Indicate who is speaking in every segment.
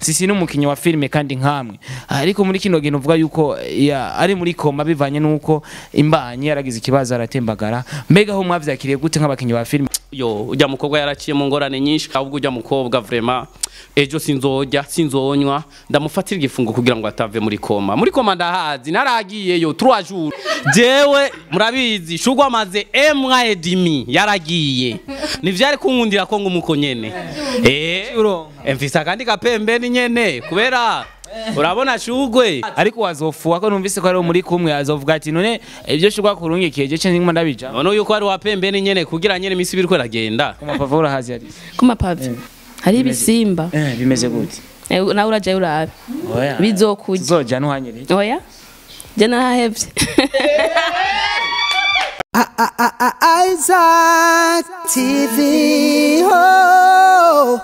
Speaker 1: sisi n'umukinnyi wa filime kandi nkamwe ariko muri kino gihe uvuga yuko ya, ari muri koma bivanye nuko imbanyi yaragize ikibazo aratembagara mbega aho mwavyakiriye gute nk'abakinnyi ba filime
Speaker 2: yo ujya mukobwa yaraciye mu ngorane nyinshi ahubwo ujya mukobwa vrema ejo sinzojya sinzonywa ndamufatira igifungo kugira ngo atave muri koma muri koma ndahazi naragiyeyo trois jours jewe murabizi shugwa amaze emwa edimi yaragiye nivyari kunkundira ko ngumuko nyene eh mfise akandi kapembeni nyene kubera urabona shugwe
Speaker 1: ariko wazofuwa ko numvise ko ari muri kumwe azovuga ati none ibyo shugwa kurungikiye je cyo ndimo ndabija
Speaker 2: none yuko ari wa pembeni nyene kugira nyene imisi biriko iragenda
Speaker 1: kumapava urahazi ari
Speaker 3: ku mapave hari ibisimba
Speaker 1: eh bimeze gute
Speaker 3: Eh, nawe urajayo urabe
Speaker 1: oya
Speaker 3: bizokurya
Speaker 1: zoja nuhanyere
Speaker 3: oya je narahevye
Speaker 4: Isaac TV. Oh.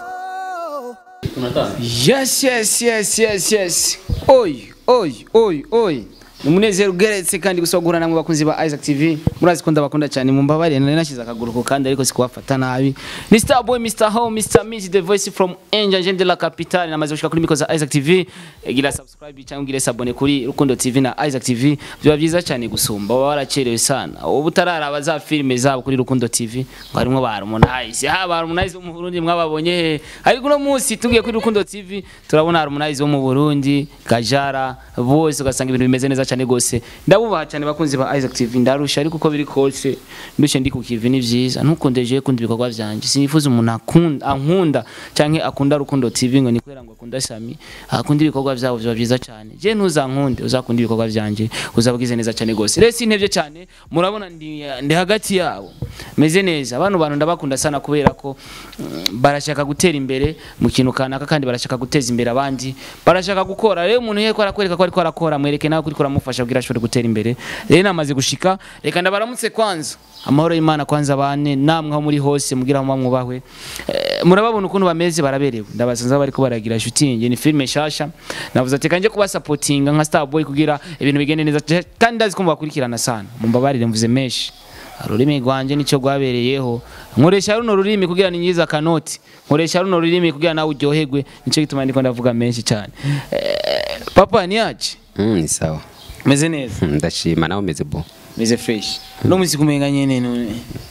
Speaker 1: yes yes yes yes yes oy oy oy oy ni umunezero ugeretse kandi gusa guhura namwe bakunzi ba Isaac TV murazi ko ndabakunda cyane mumbabarire nari nashyize akaguru ku kandi ariko sikubafata nabi ni Star Boy Mr Home Mr Miss the voice from Angel Jean de la Capitale namaze gushika kuri miko za Isaac TV gira subscribe cyangwa ugire sabone kuri Rukundo TV na Isaac TV biba byiza cyane gusumba baba baracerewe sana ubu utararaba za filime zabo kuri Rukundo TV ngo harimo ba Harmonize ha ba Harmonize wo mu Burundi mwababonye he ariko uno munsi tugiye kuri Rukundo TV turabona Harmonize wo mu Burundi Kajara bose ugasanga ibintu bimeze neza cyane gose ndabubaha cyane bakunzi ba Isaac TV ndarusha ariko uko biri kose ndushe ndi ku kivi ni byiza ntukundeje kundi ibikorwa byanje sinifuza umuntu akunda ankunda canke akunda Rukundo TV ngo ni kubera ngo akunda Sami akunda ibikorwa byabo biba byiza cyane je ntuzankunde uzakunda ibikorwa byanje uzabagize neza cyane gose rero sintevye cyane murabona ndi, ndi hagati yabo meze neza abantu bantu ndabakunda sana kubera ko mm, barashaka gutera imbere mu kintu kanaka kandi barashaka guteza imbere abandi barashaka gukora rero umuntu yeko arakwereka ko ariko arakora mwereke nawe kuriko uramufasha kugira ashobore gutera imbere rero namaze gushika reka ndabaramutse kwanza amahoro y'Imana kwanza bane namwe aho muri hose mugira mu mwubahwe eh, murababona ukuntu bameze baraberewe ndabasanze bariko baragira shooting ni filme shasha navuze ati kanje kuba supportinga nka Star Boy kugira ibintu bigende neza kandi ndazi ko mubakurikirana sana mumbabarire mvuze menshi ururimi rwanje nicyo rwabereyeho nkoresha runo rurimi kugira ninyiza akanoti nkoresha runo rurimi kugira nawe uryoherwe nicyo gituma ndiko ndavuga menshi cyane eh, papa ni yaje
Speaker 5: Mm, ni sawa
Speaker 1: meze neza
Speaker 5: ndashima nawe umeze bo
Speaker 1: meze fresh no muzi kumenga nyene none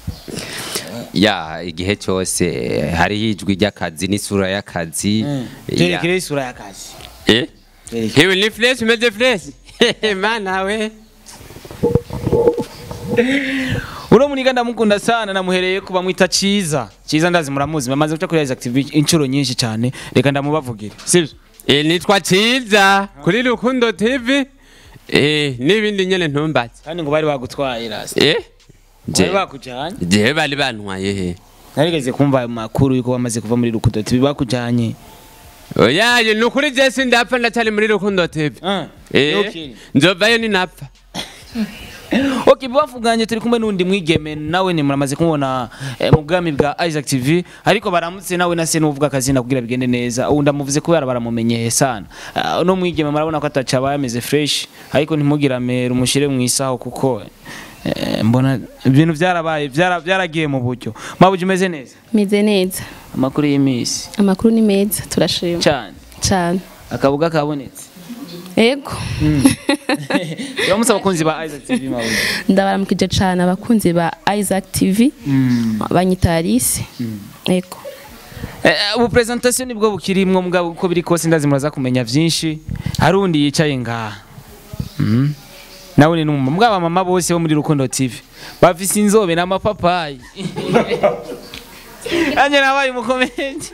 Speaker 5: ya igihe cyose hariho ijwi ry'akazi n'isura y'akazi Ya.
Speaker 1: turekere isura y'akazi
Speaker 5: Eh?
Speaker 1: Turekere.
Speaker 5: hewe ni fresh umeze fresh mana we
Speaker 1: uno muniga ndamukunda sana namuhereye kuba mwita ciza ciza ndazi muramuzi mamaze guca kuri Isaac TV inshuro nyinshi cyane reka ndamubavugire sivyo
Speaker 5: Eh, nitwa ciza kuri rukundo tv Eh, n'ibindi nyene ntumbaze
Speaker 1: kandi ngo bari bagutwaye rasi
Speaker 5: Eh?
Speaker 1: bari
Speaker 5: Je-
Speaker 1: bakujanye
Speaker 5: jewe bari bantwaye he
Speaker 1: narigeze kumva ayo makuru yuko bamaze kuva muri rukundo TV bakujanye
Speaker 5: oyaye ni ukuri je sindapfa ndacyari muri rukundo tv
Speaker 1: Ah,
Speaker 5: Eh,
Speaker 1: okay.
Speaker 5: nzovayo ninapfa
Speaker 1: Okay, bavuganye turi kumwe n'undi mwigeme nawe ni muramaze kumubona eh, mu bwami bwa Isaac TV ariko baramutse nawe na se n'uvuga akazina kugira bigende neza ubu ndamuvuze kubera baramumenyeye sana uh, no mwigeme murabona ko ataca aba yameze fresh ariko ntimugira amera umushire mu isaho kuko eh, mbona ibintu byarabaye byara- byaragiye mu buryo mabuji umeze neza
Speaker 3: meze neza
Speaker 1: amakuru y'imisi
Speaker 3: amakuru ni meza turashima
Speaker 1: cyane
Speaker 3: cyane
Speaker 1: akabuga kabonetse
Speaker 3: ego
Speaker 1: turamutse abakunzi ba Isaac TV mabuji
Speaker 3: ndabaramukije cyane abakunzi ba Isaac TV banyita Alice ego
Speaker 1: Eh, ubu presentation nibwo bukirimwo mugabo uko biri kose ndazi muraza kumenya vyinshi hari undi yicaye ngaha Mhm. nawe ni numva mugabo mama bose bo muri Rukundo TV bafise inzobe n'amapapayi anje nabaye umukomedi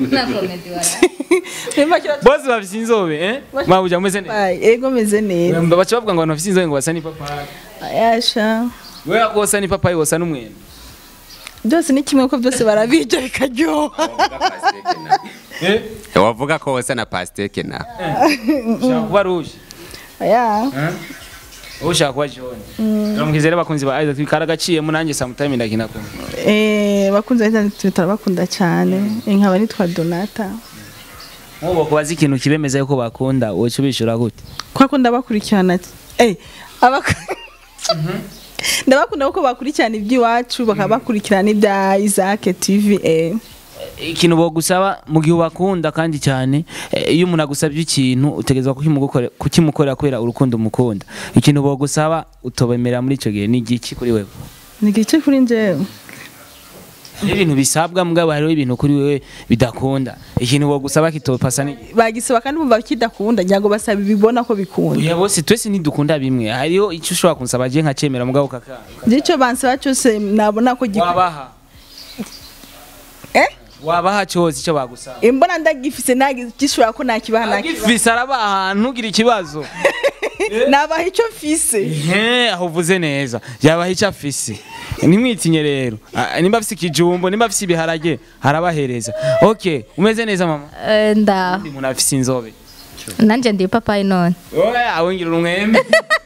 Speaker 1: bose bafise inzobe eh mabuja meze neza
Speaker 6: Ay, ego meze neza
Speaker 1: Mba baca bavuga ngo abantu bafise inzobe ngo basa n'ipapayi
Speaker 6: yasha
Speaker 1: wewe ko wosa n'ipapayi wosa n'umwembe
Speaker 6: byose ni kimwe ko byose barabirya bikaryoha
Speaker 1: eh
Speaker 5: wavuga ko wosa na pasteke na
Speaker 1: ushaka kuba rouge
Speaker 6: ya
Speaker 1: wowe ushaka kuba jaune turamukizere bakunzi ba Isaac karagaciyemo nanjye sometime ndakina kumwe
Speaker 6: eh bakunze Twitter turabakunda cyane nkaba nitwa Donata
Speaker 1: nk'ubu kubaza ikintu kibemeza yuko bakunda woca ubishura gute
Speaker 6: kwa ko ndabakurikirana eh abak ndabakunda kuko bakurikirana iby'iwacu bakaba bakurikirana ibya Isaac TV eh
Speaker 1: ikintu bogusaba mu gihe ubakunda kandi cyane eh, iyo umuntu agusabye ikintu utegerezwa kukimugukore- kukimukorera kubera urukundo umukunda ikintu bogusaba utobemera muri icyo gihe ni igiki kuri wewe
Speaker 6: ni igice kuri njyewe
Speaker 1: Hariho ibintu bisabwa mugabo hariho ibintu kuri wewe bidakunda ikintu bogusaba kitopasa ni
Speaker 6: bagisaba kandi bumva kidakunda ngira ngo basaba ibibona ko bikunda
Speaker 1: Oya bose twese ntidukunda bimwe hariho icyo ushobora kunsaba je nkacemera mugabo kaka
Speaker 6: icyo bansaba cyose nabona ko gikunda
Speaker 1: wabaha
Speaker 6: eh
Speaker 1: wabaha cyose icyo bagusaba
Speaker 6: imbona ndagifise nagishobora ko nakibaha nakibaha
Speaker 1: agifise arabaha ntugire ikibazo
Speaker 6: nabaha icyo mfise
Speaker 1: Ehe, aho uvuze neza yabaha icyo afise ntimwitinye rero Ah, nimba afise ikijumbo nimba afise ibiharage harabahereza okay umeze neza mama
Speaker 7: Eh, ndaho
Speaker 1: ndi umuntu afise inzobe
Speaker 7: nanjye ndi ipapayi none
Speaker 1: oya awingira umwembe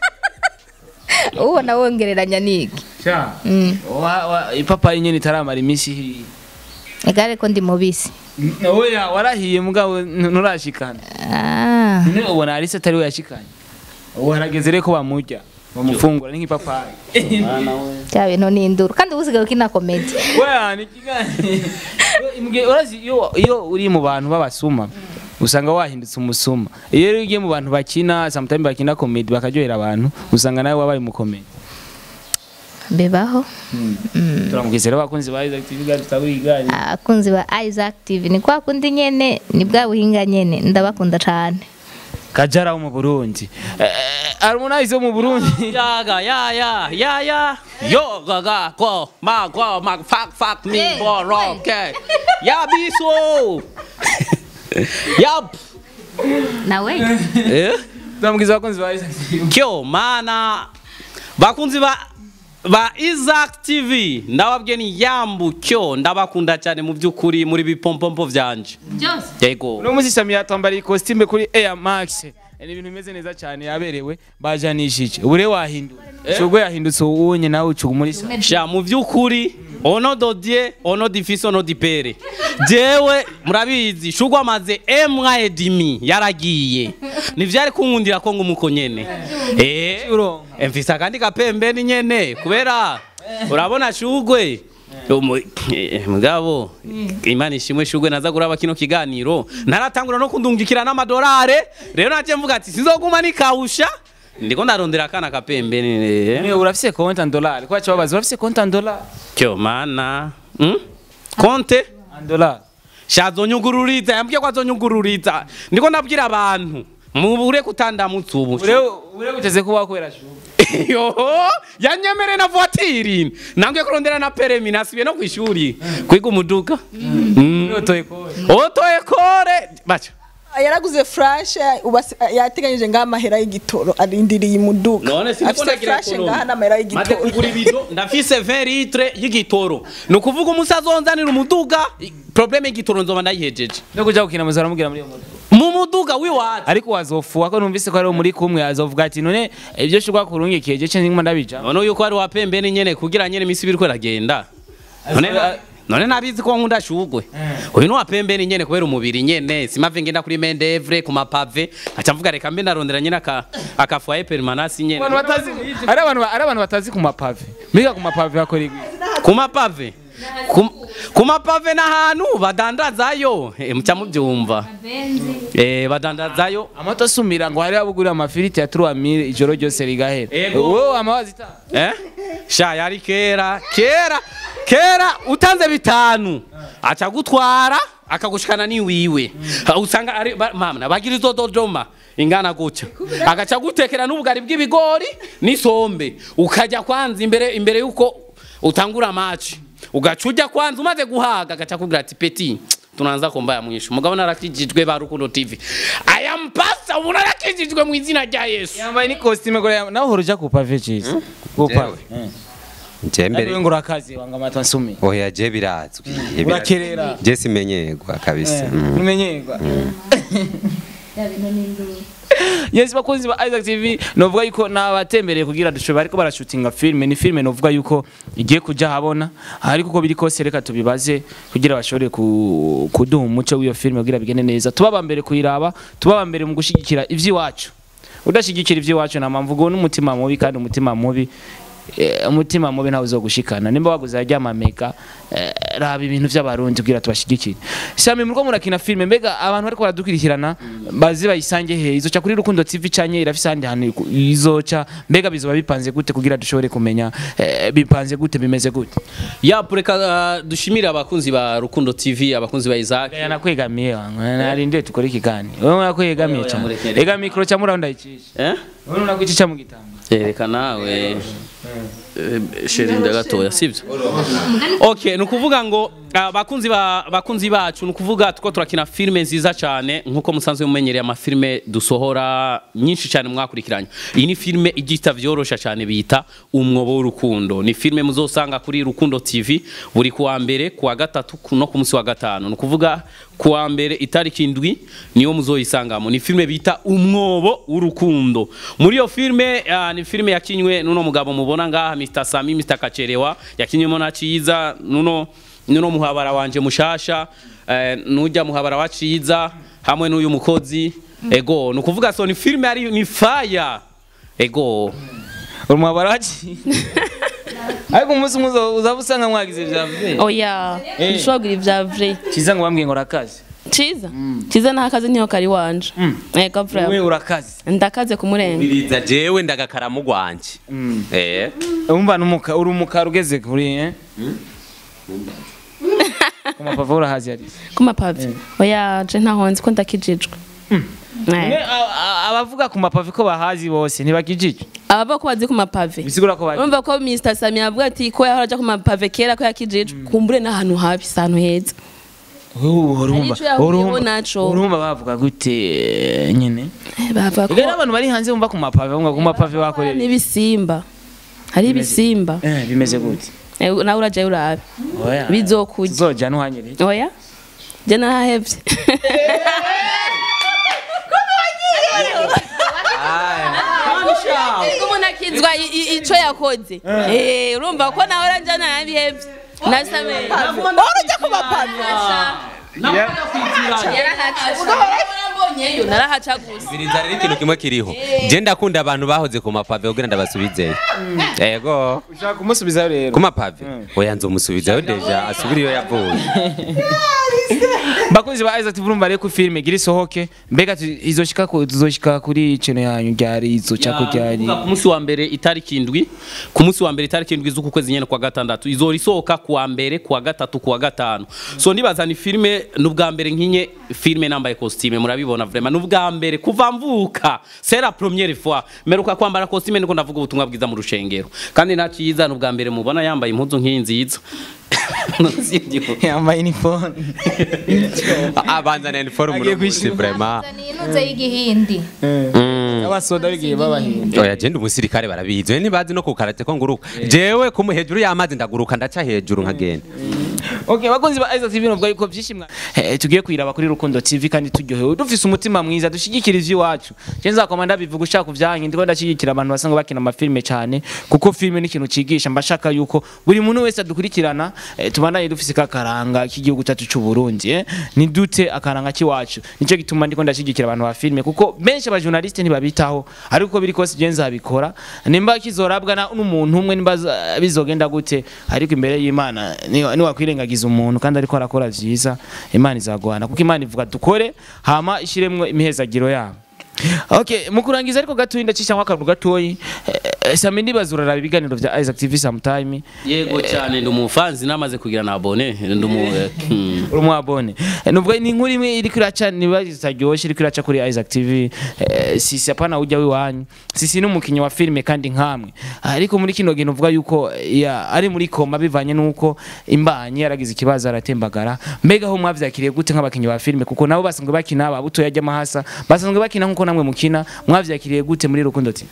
Speaker 7: ubona wongereranya niki
Speaker 1: Sha.
Speaker 7: Mm.
Speaker 1: Wa- wa- ipapayi nyene itaramara iminsi ihiye
Speaker 7: egare ko ndi mubisi
Speaker 1: N- oya warahiye mugabo n- nturashikana
Speaker 7: Ah,
Speaker 1: none ubona arise atari we yashikanye ubu harageze rero ko bamurya bamufungura ni nk'ipapayi
Speaker 7: bya bintu ni induru kandi ubu usigaye ukina komedi
Speaker 1: Weya ni kiganiro. Imbwe urazi iyo iyo uri mu bantu b'abasuma usanga wahindutse umusuma. Iyo rero ugiye mu bantu bakina sometimes bakina comedy bakaryohera abantu usanga nawe wabaye mu comedy.
Speaker 7: bibaho
Speaker 1: Turamukizera abakunzi ba Isaac TV gari taburi igari.
Speaker 7: abakunzi ba Isaac TV ni kwa kundi nyene ni bwa buhinga nyene ndabakunda cane
Speaker 1: Kajara wo mu Burundi. Eh, Harmonize wo mu Burundi.
Speaker 2: Yaga, ya, ya, ya, ya. Yo, gaga, go, ma, go, ma, fuck, fuck me,
Speaker 7: Hey,
Speaker 2: go, wrong, okay. Ya, biso. Yup.
Speaker 7: nawe
Speaker 2: Eh?
Speaker 1: Turamukizera abakunzi ba Isaac TV.
Speaker 2: Kyo, mana. Bakunzi ba ba Isaac TV ndababwiye ni yambu kyo ndabakunda cyane mu by'ukuri muri bipompompo vyanje yego
Speaker 1: Uno munsi Samia twambariye costume kuri Air Max. Ni ibintu bimeze neza cyane yaberewe bajanishije. Ubure wahindura. Shugwe yahindutse uwunye nawe ucuga muri sa.
Speaker 2: sha mu by'ukuri ono dodie ono difisi ono dipere jewe murabizi shugwa amaze emwa edimi yaragiye nivyari kunkundira ko ngumuko nyene eh
Speaker 1: Uronka.
Speaker 2: mfise akandi kapembeni nyene kubera urabona shugwe Umu- eh, mugabo imana ishimwe shugwe naza kuraba kino kiganiro naratangura no kundungikira n'amadolare rero naje mvuga ati sinzoguma nikawusha ndiko ndarondera akana kapembeni eh.
Speaker 1: Niwe urafise konti en dollar. Kwa cyo babaza urafise konti en dollar.
Speaker 2: Kyo mana hmm? konte
Speaker 1: En dollar.
Speaker 2: shazonyugururiza yambwiye ko azonyugururiza ndiko ndabwira abantu mubure kutandamutsa ubu
Speaker 1: Ure ure guteze kuba kwera shu.
Speaker 2: yoho yanyemere na voitire nambwiye kurondera na peremi nasubiye no kwishuri kwiga umuduga Mm.
Speaker 1: Yotoye ko.
Speaker 2: oto ekore baca
Speaker 6: yaraguze flash ubasi- yateganyije ngaho amahera y'igitoro arindiriye imuduga
Speaker 2: none siniko
Speaker 6: afite
Speaker 2: ndagira
Speaker 6: flash
Speaker 2: ekonomi.
Speaker 6: ngaho n'amahera
Speaker 2: maze
Speaker 6: y'igitoro
Speaker 2: kugura ibido ndafise 20 litre y'igitoro ni ukuvuga umusaza wonzanira umuduga i- probleme y'igitoro nzoba ndayihejeje
Speaker 1: No kuja gukina muzara mugira muri iyo moto.
Speaker 2: mu muduga wiwacu
Speaker 1: Ariko wazofuwa ko numvise ko ari muri kumwe azovuga ati none ibyo shugwa kurungikiye je cyo ngima ndabija.
Speaker 2: none yuko ari wapembeni nyene kugira nyene imisi biriko iragenda none none nabizi ko nkunda shugwe uyu ni wapembeni nyene kubera umubiri nyene simave ngenda kuri mendevre ku mapave aca mvuga reka mbe ndarondera nyene aka akafoye permanence nyene
Speaker 1: Abantu batazi ari abantu ari abantu batazi ku mapave. Miga ku mapave hakora igwi.
Speaker 2: ku mapave Ku- ku mapave n'ahantu badandazayo Eh, muca mubyumva eh badandazayo
Speaker 1: Amato asumira ngo hari abugurira amafiriti ya 3000 ijoro ryose rigahera.
Speaker 2: Ego.
Speaker 1: Wowe amawazi ta.
Speaker 2: eh sha yari kera kera kera utanze bitanu aca gutwara akagushikana ni wiwe usanga ari ba- mama bagira izo dodoma ingana gutya agaca gutekera n'ubugari bw'ibigori n'isombe ukajya kwanza imbere imbere yuko utangura match ugaca ujya kwanza umaze guhaga agaca kubwira ati peti tunaanza kumbaya mwisho mugabo narakijijwe ba rukundo tv aya mpasa umuntu arakijijwe mu izina rya yesu
Speaker 1: Yambaye ni costume gore nawe horoja ku pave cheese. Ku pave.
Speaker 8: je
Speaker 1: Ari
Speaker 8: mbere
Speaker 1: ngo urakazi wanga amato asumi.
Speaker 8: oya je birazwi Je birazwi.
Speaker 1: Urakerera.
Speaker 8: je simenyerwa kabisa Mm.
Speaker 1: Umenyerwa. Yes bakunzi ba Isaac TV novuga yuko nabatembereye kugira dushobora ariko barashutinga filme ni filme novuga yuko igiye kuja habona ariko uko biri kose reka tubibaze kugira bashobore ku- kuduha umuco w'iyo filme kugira bigende neza tubaba mbere kuyiraba tubaba mbere mu gushigikira ivy'iwacu udashigikira ivy'iwacu na mpamvu ngo n'umutima mubi kandi umutima mubi eh, umutima mubi ntawe uzogushikana nimba waguze ajya mamega eh, raba ibintu by'abarundi kugira tubashigikire sami muriko murakina filme mbega abantu bariko baradukurikirana bazi bayisange he izoca kuri rukundo tv canye irafise ahandi hantu iku- izoca mbega bizoba bipanze gute kugira dushobore kumenya eh, bipanze gute bimeze gute
Speaker 2: ya reka uh, dushimire abakunzi ba rukundo tv abakunzi ba isaac
Speaker 1: Gaya nakwegamiye wangu narinde tukore ikigani wewe nakwegamiye
Speaker 2: Oya,
Speaker 1: cyane
Speaker 2: murekere.
Speaker 1: ega mikro cha mura ndayicisha
Speaker 2: eh?
Speaker 1: wewe unakwicisha mu gitamba
Speaker 2: reka nawe eh, sherinda gatoya sibyo okay ni ukuvuga ngo ah, bakunzi ba bakunzi bacu ni ukuvuga tuko turakina filime nziza cyane nkuko musanzwe mumenyereye amafilime dusohora nyinshi cyane mwakurikiranye iyi ni filime igita vyorosha cyane bita umwobo w'urukundo ni filime muzosanga kuri rukundo tv buri kuwa mbere kuwa gatatu ku- no ku munsi wa gatanu ni ukuvuga kuwa mbere itariki indwi niyo muzoyisangamo ni filime bita umwobo w'urukundo muri iyo filime ah, ni filime yakinywe nuno mugabo mubona ngaha Mr Sami Mr Kacherewa yakinywemo na Ciza nuno nuno muhabara wanje mushasha eh, nujya muhabara wa Ciza hamwe n'uyu mukozi ego ni ukuvuga so ni filime ari ni fire ego
Speaker 1: urumwabara waci ariko umunsi umwe uzaba usanga mwagize vyavuye
Speaker 3: oya
Speaker 1: Eh.
Speaker 3: ntushobora kugira ibya vure
Speaker 1: kiza ngo bambwiye ngo urakaze
Speaker 3: ciza ciza nta kazi niho kari wanje ego
Speaker 1: wewe
Speaker 3: vure
Speaker 1: urakaze
Speaker 3: ndakaze kumurenga
Speaker 5: biriza jewe ndagakaramu gwanje eh
Speaker 1: umva numuka uri umukara ugeze kuri eh ku mapava urahazi yari
Speaker 3: ku mapave oya je ntaho nzi ko ndakijijwe Eh.
Speaker 1: abavuga ku mapave ko bahazi bose ntibakijije
Speaker 3: abava ko bazi ku mapave
Speaker 1: bisigura ko bari
Speaker 3: urumva ko Mr Sami avuga ati ko yahora aja ku mapave kera ko yakijijwe kumbure n'ahantu habi si ahantu heza
Speaker 1: urumva
Speaker 3: Hari ico yahuyeho naco.
Speaker 1: urumva bavuga gute eh, nyene
Speaker 3: Eh, bavuga ko
Speaker 1: rero abantu bari hanze bumva ku mapave bumva ku mapave bakorera
Speaker 3: n'ibisimba hari ibisimba
Speaker 1: eh bimeze gute
Speaker 3: Eh, nawe urajayo urabe
Speaker 1: oya
Speaker 3: bizokurya
Speaker 1: zoja nuhanyere
Speaker 3: oya je narahevye Ariko umuntu akizwa i- i- ico yakoze Eh, urumva ko nawe uranja narabihevye nasame
Speaker 6: urujya ku mapave
Speaker 3: yarahacabonyeyo narahaca gusa
Speaker 5: biriza rero ikintu kimwe kiriho je ndakunda abantu bahoze ku mapave kugira ndabasubizeyo ego
Speaker 1: ushaka kumusubizayo rero
Speaker 5: ku mapave oya nzomusubizayo deja asubire iyo yavuye
Speaker 1: bakunzi ba Isaac urumva rero ko filime gira isohoke mbega tu- izoshika ku tuzoshika kuri channel yanyu ryari izoca ko ryari
Speaker 2: Kuvuga ku munsi wa mbere itariki indwi ku munsi wa mbere itariki indwi z'uku kwezi nyene kwa gatandatu izora isohoka kuwa mbere kuwa gatatu kuwa gatanu so nibaza ni filime n'ubwa mbere nkinye filime nambaye costume murabibona vraiment n'ubwa mbere kuva mvuka c'est la première fois meruka kwambara costume niko ndavuga ubutumwa bwiza mu rushengero kandi naciza n'ubwa mbere mubona yambaye impuzu nk'iyi nziza Sivyo.
Speaker 1: yambaye uniform
Speaker 5: abanza na uniforme
Speaker 1: Agiye
Speaker 5: uno munsi
Speaker 1: kwishura.
Speaker 5: vraiment
Speaker 7: ni inuze y'igihindi
Speaker 1: abasoda bigiye babahinda
Speaker 5: oya je ndi umusirikare barabizi we ntibazi no ku karate ko nguruka jewe kumu hejuru y'amazi ndaguruka ndaca hejuru nkagenda
Speaker 1: Okay, bakunzi ba Isaac TV novuga yuko byishimwa eh, tugiye kwiraba kuri Rukundo TV kandi turyohewe dufise umutima mwiza dushigikira ivy'iwacu je nzakoma ndabivuga ushaka kuvyanyu ndiko ndashigikira abantu basanga bakina amafilme cyane kuko filme ni ikintu cigisha mbashaka yuko buri muntu wese adukurikirana eh, tubandanye dufise kakaranga k'igihugu cyacu cy'u Burundi eh? ni dute akaranga kiwacu nico gituma ndiko ndashigikira abantu ba filme kuko benshi aba journaliste ntibabitaho ariko biri kose je nzabikora nimba kizorabwa na n'umuntu umwe nimba za- bizogenda gute ariko imbere y'Imana ni ni wakwirengagiza umuntu kandi ariko arakora vyiza Imana izaguhana kuko Imana ivuga dukore hama ishiremwe imihezagiro yabo Okay, mu kurangiza ariko gatoyi ndacisha nko akantu gatoyi eh, Sami ndibaza uraraba ibiganiro vya Isaac TV sometime
Speaker 2: yego cyane ndi umufanzi namaze kugira na abone ndi umu eh, hmm.
Speaker 1: uri umwabone nubwo ni inkuru imwe iri kuraca niba zitaryoshe iri kuraca kuri Isaac TV eh, sisi apana ujya wiwanyu sisi n'umukinnyi wa filime kandi nkamwe ariko muri kino gihe uvuga yuko ya, ari muri koma bivanye nuko imbanyi yaragize ikibazo aratembagara mbega aho mwavyakiriye gute nk'abakinnyi ba filime kuko nabo basanzwe bakina ababuto yajya mahasa basanzwe bakina nkuko namwe mukina mwavyakiriye gute muri rukundo ti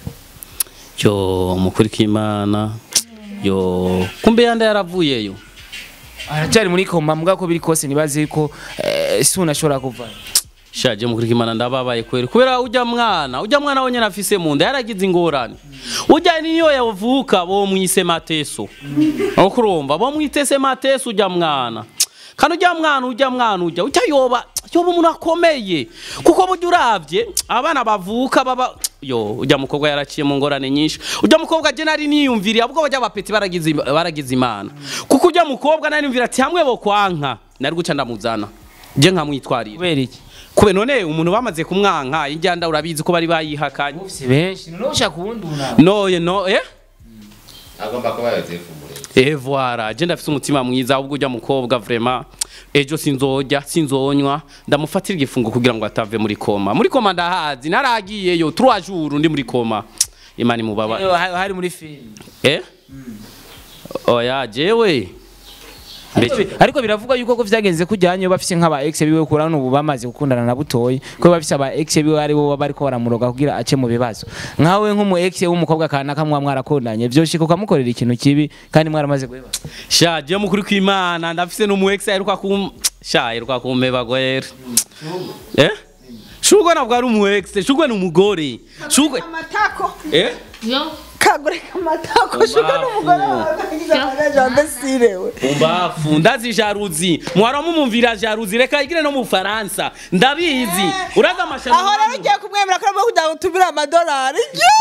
Speaker 2: yo mukuri k'imana yo kumbe yanda yaravuyeyo
Speaker 1: aracyari muri koma mbwa ko biri kose nibaze ko eh, si unashobora kuvayo
Speaker 2: shaje mukuri k'imana ndababaye kweri kubera ujya mwana ujya mwana wenyine afise mu nda yaragize ingorane ujya niyo yavuka bo mwise mateso aho kurumva bo mwitese mateso ujya mwana kandi ujya mwana ujya mwana ujya ujya yoba yoba umuntu akomeye kuko burya uravye abana bavuka baba yo ujya mukobwa yaraciye mu ngorane nyinshi ujya mukobwa je nari niyumviriye ahubwo bajya bapeti baragize baragize imana kuko ujya mukobwa nari niyumvira ati hamwe bo kwanka nari guca ndamuzana je nkamwitwarira
Speaker 1: kubera iki
Speaker 2: kube none umuntu bamaze kumwanka injyanda urabizi ko bari bayihakanye
Speaker 1: si benshi none ushaka uwundi unama
Speaker 2: noye no eh
Speaker 9: agomba kuba yozefu murezi
Speaker 2: Eh voilà, je ndafise umutima mwiza ahubwo ujya mukobwa vraiment ejo sinzojya sinzonywa ndamufatira igifungo kugira ngo atave muri koma muri koma ndahazi naragiyeyo 3 jours ndi muri koma imani mubaba
Speaker 1: Eh, ha- hari muri filime
Speaker 2: eh oya jewe
Speaker 1: Ariko bi- ariko biravugwa yuko ko vyagenze kujyanyo bafise nk'aba ex biwe kurana ubu bamaze gukundana na butoyi ko bafise aba ex biwe ari bo bariko baramuroga kugira ace mu bibazo nkawe nk'umu ex w'umukobwa kana kamwa mwarakundanye vyoshika ukamukorera ikintu kibi kandi mwaramaze guheba
Speaker 2: sha je mukuri kwimana ndafise n'umu ex aheruka kum sha aheruka kumpeba gwere eh shugwe nabwo ari umu ex shugwe ni umugore shugwe
Speaker 6: amatako
Speaker 2: eh
Speaker 6: kagureka amatako shuka n'umugore wagize amagaje wambesirewe
Speaker 2: umbafu ndazi jaruzi mwara mumumvira jaruzi reka igire no mu Faransa ndabizi uraza amashano
Speaker 6: aho rero ugiye kumwemera ko arimo kugira ngo utumire amadolari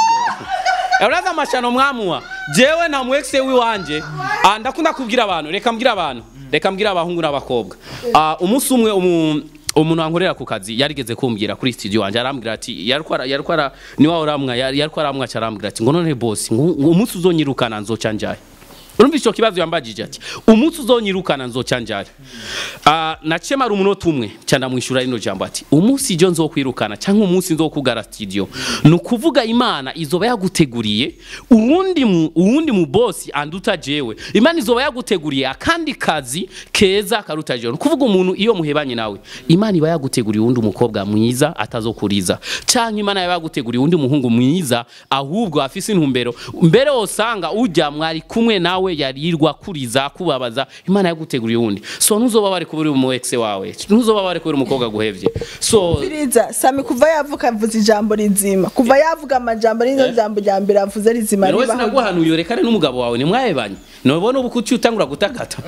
Speaker 2: uraza amashano mwamuwa jewe na muexe wiwanje ah, ndakunda kubwira abantu reka mbwira abantu reka mbwira abahungu n'abakobwa Ah, umunsi umwe umu umuntu wankorera ku kazi yarigeze kumbwira kuri studio wanje arambwira ati yariko yariko ara ni wa uramwa yariko aramwa arambwira ati ngo none boss ngo ngo umunsi uzonyirukana nzoca njaye urumva ico kibazo yambajije ati umunsi uzonyirukana nzoca njaye Ah, naciye mara umunota umwe ca ndamwishura rino jambo ati umunsi ijo nzokwirukana canke umunsi nzokugara studio ni ukuvuga imana izoba yaguteguriye uwundi mu uwundi mu boss anduta jewe imana izoba yaguteguriye akandi kazi keza karuta jewe ni ukuvuga umuntu iyo muhebanye nawe imana iba yaguteguriye uwundi umukobwa mwiza atazokuriza canke imana iba yaguteguriye uwundi muhungu mwiza ahubwo afise intumbero mbere wosanga ujya mwari kumwe nawe yarirwa kuriza kubabaza imana yaguteguriye uwundi so ntuzoba bari kubura umu ex wawe ntuzoba bari kubura umukobwa guhevye so
Speaker 6: Firiza sami kuva yavuka avuze ijambo rizima kuva yavuga amajambo n'iryo jambo rya mbere avuze rizima
Speaker 2: rero wese
Speaker 6: ribaho
Speaker 2: naguhanuye rekane n'umugabo wawe nimwahebanye nobona ubu kuki utangura gutakata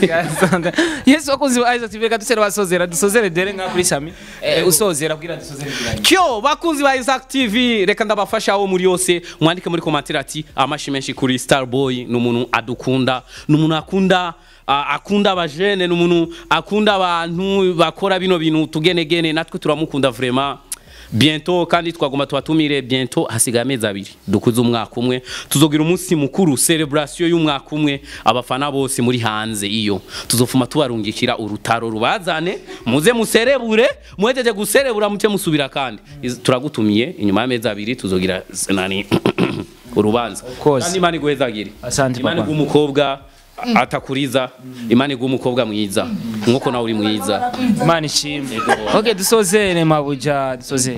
Speaker 1: yesu wakunze ba Isaac TV reka dusere basozera dusozere dere nka kuri sami Eh, usozera kugira dusozere kugira
Speaker 2: kyo bakunzi ba Isaac TV reka ndabafasha aho muri yose mwandike muri komantere ati amashi menshi kuri Starboy ni umuntu adukunda ni umuntu akunda a- akunda abajene ni umuntu akunda abantu bakora bino bintu tugenegene natwe turamukunda vraiment biento kandi twagomba tubatumire biento hasigaye amezi abiri dukuze umwaka umwe tuzogira umunsi mukuru celebration y'umwaka umwe abafana bose muri hanze iyo tuzofuma tubarungikira urutaro rubazane muze muserebure muhejeje guserebura muce musubira kandi Iz- turagutumiye inyuma y'amezi abiri tuzogira s- nani urubanza
Speaker 1: course.
Speaker 2: kandi imana iguhezagire
Speaker 1: Asante,
Speaker 2: imana
Speaker 1: papa.
Speaker 2: iguha umukobwa atakuriza imana iguha umukobwa mwiza nkuko nawe uri mwiza
Speaker 1: imana ishimwe okay dusozere mabuja dusozere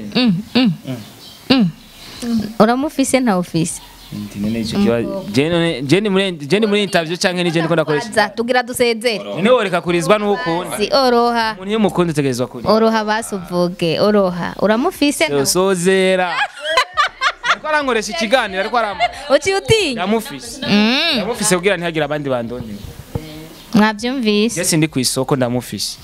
Speaker 7: uramufise nta ufise
Speaker 1: Ndi none ico kibazo jene jene muri jene muri interview canke ni jene ko ndakoresha
Speaker 7: Baza, tugira dusezere
Speaker 1: none woreka kurizwa n'ukunda
Speaker 7: si oroha
Speaker 1: umuntu iyo mukunda utegerezwa kuri
Speaker 7: oroha basi uvuge oroha uramufise nta
Speaker 1: usozera ariko arankoresha ikiganiro ariko aramba
Speaker 7: uciye utinya
Speaker 1: ndamufise
Speaker 7: Mm,
Speaker 1: ndamufise kugira ntihagire abandi bandonye
Speaker 7: mwabyumvise
Speaker 1: Jesse ndi ku isoko ndamufise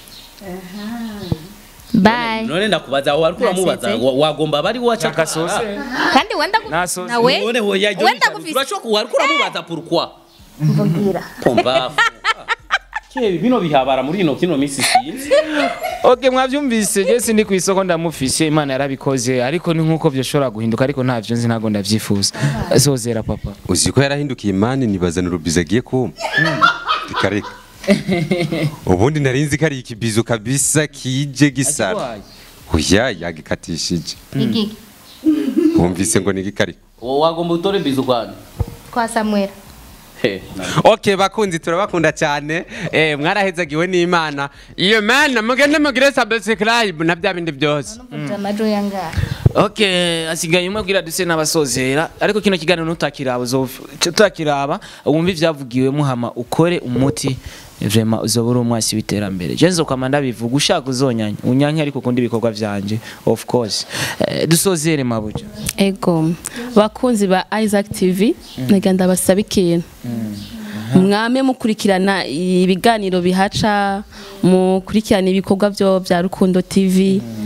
Speaker 7: bye
Speaker 2: none ndakubaza aho wariko uramubaza
Speaker 7: Nasetse.
Speaker 2: wa- wagomba bari waca
Speaker 1: Chaka sose
Speaker 7: kandi wenda gu-
Speaker 1: Nasoze.
Speaker 7: nawe
Speaker 2: none hoya ibyo
Speaker 7: wenda
Speaker 2: bicara,
Speaker 7: gufise
Speaker 2: urashobora ku- wariko uramubaza pourquoi
Speaker 7: mvugira
Speaker 2: pombafu Kebe bino bihabara muri ino kino misi sinzi
Speaker 1: Okay mwavyumvise Jesse ndi ku isoko ndamufise Imana yarabikoze ariko ni nkuko byoshobora guhinduka ariko ntavyo nzi ntago ndavyifuza sozera papa
Speaker 8: uzi ko yarahindukiye imani nibazana urubizo agiye kumpa rikareka ubundi nari nzi ko ari ikibizo kabisa kije gisara oya yagikatishije
Speaker 7: igiki
Speaker 8: wumvise ngo nigikariko
Speaker 2: wowe wagomba utore bizu kwani
Speaker 7: kwa Samuel
Speaker 2: He,
Speaker 5: okay bakunzi turabakunda cyane eh mwarahezagiwe n'imana iyo mana mugende mugire subscribe na bya bindi byose
Speaker 7: numva amajwi yangaha
Speaker 1: Okay asigaye umwe bwira duse n'abasozera ariko kino kiganiro nutakiraba uzotakiraba wumva ivyavugiwe muhama ukore umuti Vrema uzoba uri umwasi w'iterambere je nzokama ndabivuga ushaka uzonyanya unyanya ariko kundi ibikorwa vyanje of course eh, dusozere mabuja
Speaker 3: ego bakunzi ba Isaac TV nagira ndabasaba ikintu mwame mukurikirana ibiganiro bihaca mukurikirana ibikorwa byo bya Rukundo TV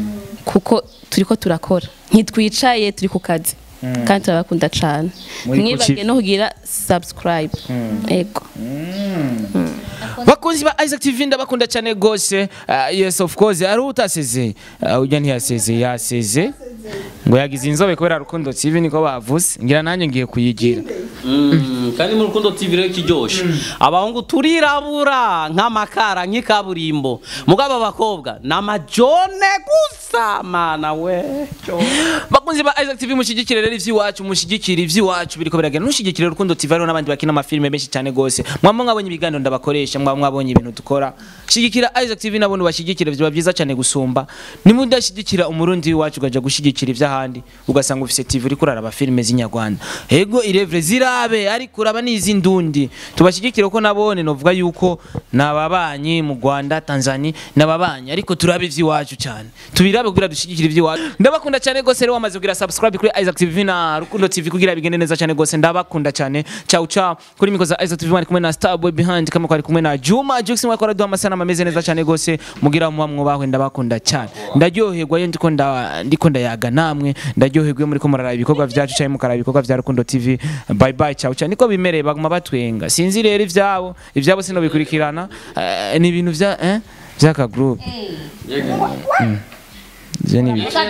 Speaker 3: kuko turiko turakora ntitwicaye turi ku kazi kandi turabakunda cyane
Speaker 1: Muri ku
Speaker 3: mwibage
Speaker 1: kivi.
Speaker 3: no kugira subscribe ego
Speaker 1: bakunzi ba Isaac TV ndabakunda cyane gose uh, yes of course ari utaseze uh, ujya ntiyaseze yaseze ngo yagize inzobe kubera rukundo TV niko bavuze ngira nanjye ngiye kuyigira
Speaker 2: Mm, kandi mu rukundo TV rero kiryoshe abahungu turirabura nk'amakara nk'ikaburimbo mugabo abakobwa ni amajone gusa mana we
Speaker 1: bakunzi ba Isaac TV mushigikire rero ivy'iwacu mushigikire ivy'iwacu biriko biragenda nushigikire rukundo TV hariho n'abandi bakina amafilme menshi cyane gose mwaba mwabonye ibiganiro ndabakoresha mwaba mwabonye ibintu dukora shigikira Isaac TV nabone bashigikire biba byiza cyane gusumba nimudashigikira umurundi w'iwacu ugaja gushigikira ivy'ahandi ugasanga ufise TV uriko uraraba filme z'inyarwanda ego irevre zirabe ariko uraba n'izi ndundi tubashigikire ko nabone novuga yuko nababanyi mu Rwanda Tanzania nababanyi ariko turabe ivy'iwacu cyane tubirabe kugira dushigikire ivy'iwacu ndabakunda cyane gose rero wamaze kugira subscribe kuri Isaac TV na Rukundo TV kugira bigende neza cyane gose ndabakunda cyane ciao ciao kuri mikoza Isaac TV mwari kumwe na Starboy behind kama kwari kumwe na Juma Jux mwari kwa duha amasana ameze neza cyane gose mugira muba mwubahwe ndabakunda cyane ndaryoherwa iyo ndiko nda ndiko ndayaga namwe ndaryoherwa iyo muriko muraraba ibikorwa vyacu cyane mukaraba ibikorwa vya Rukundo TV bye bye ciao ciao niko bimereye baguma batwenga sinzi rero ivyabo ivyabo sino bikurikirana eh, ni ibintu vya eh vyaka group Mm. Ivyo ni biki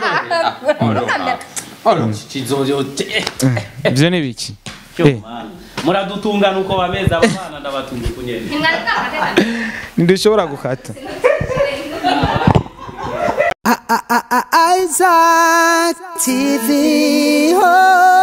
Speaker 1: ivyo ni biki Eh,
Speaker 2: muradutungana uko bameze aba bana ndabatunga kunyene
Speaker 1: ntidushobora gukata
Speaker 4: Isaac TV. Oh.